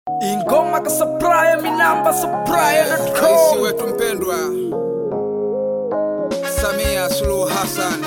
ingoma kasapraya minamba Rais sapraya.com wetu mpendwa Samia Suluhu Hassan,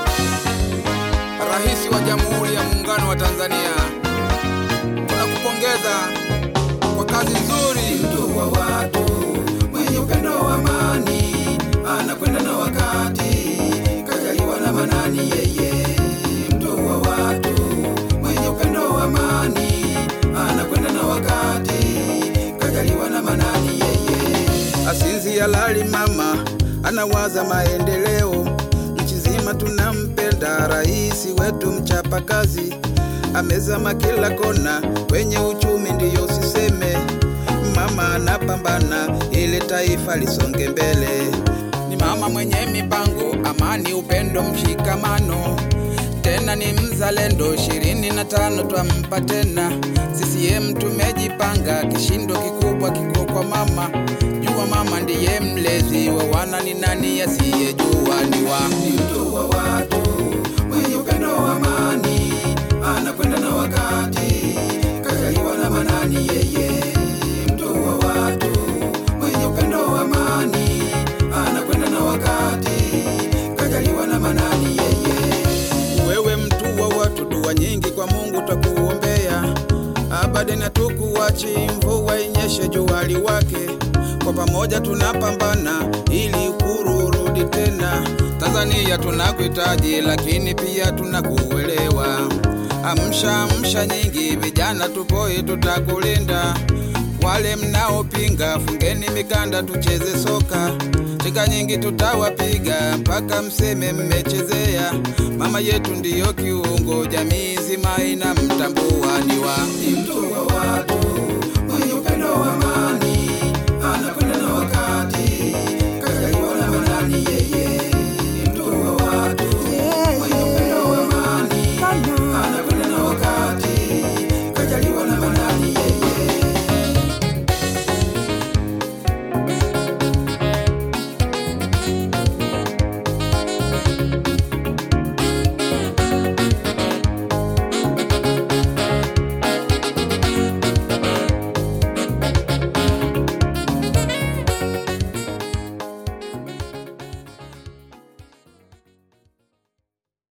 Rais wa Jamhuri ya Muungano wa Tanzania, tunakupongeza kwa kazi nzuri. Mtu wa watu mwenye upendo wa amani, anakwenda na wakati, kajaliwa na manani yeye. Mtu wa watu mwenye upendo wa amani, anakwenda na wakati, kajaliwa na manani yeye asinzi halali mama anawaza maendeleo nchi zima tunampenda rais wetu mchapa kazi amezama kila kona kwenye uchumi ndiyo siseme mama anapambana ili taifa lisonge mbele ni mama mwenye mipango amani upendo mshikamano tena ni mzalendo ishirini na tano twampa tena CCM tumejipanga kishindo kikubwa kiko kwa mama jua mama ndiye mlezi wa wana ni nani asiyejua ni wa mtu wa watu mwenye upendo wa amani anakwenda na wakati kajaliwa na manani yeye mtu wa watu mwenye upendo wa amani anakwenda na wakati kajaliwa na manani yeye wewe mtu wa watu, dua nyingi kwa Mungu twakuombea, abadeni hatukuachi, mvua inyeshe jua liwake, kwa pamoja tunapambana ili uhuru urudi tena. Tanzania tunakuhitaji, lakini pia tunakuelewa. Amsha amsha nyingi, vijana tupoi, tutakulinda wale mnaopinga, fungeni mikanda tucheze soka. Chika nyingi tutawapiga mpaka mseme mmechezea. Mama yetu ndiyo kiungo, jamii nzima inamtambua ni wa ni mtu wa watu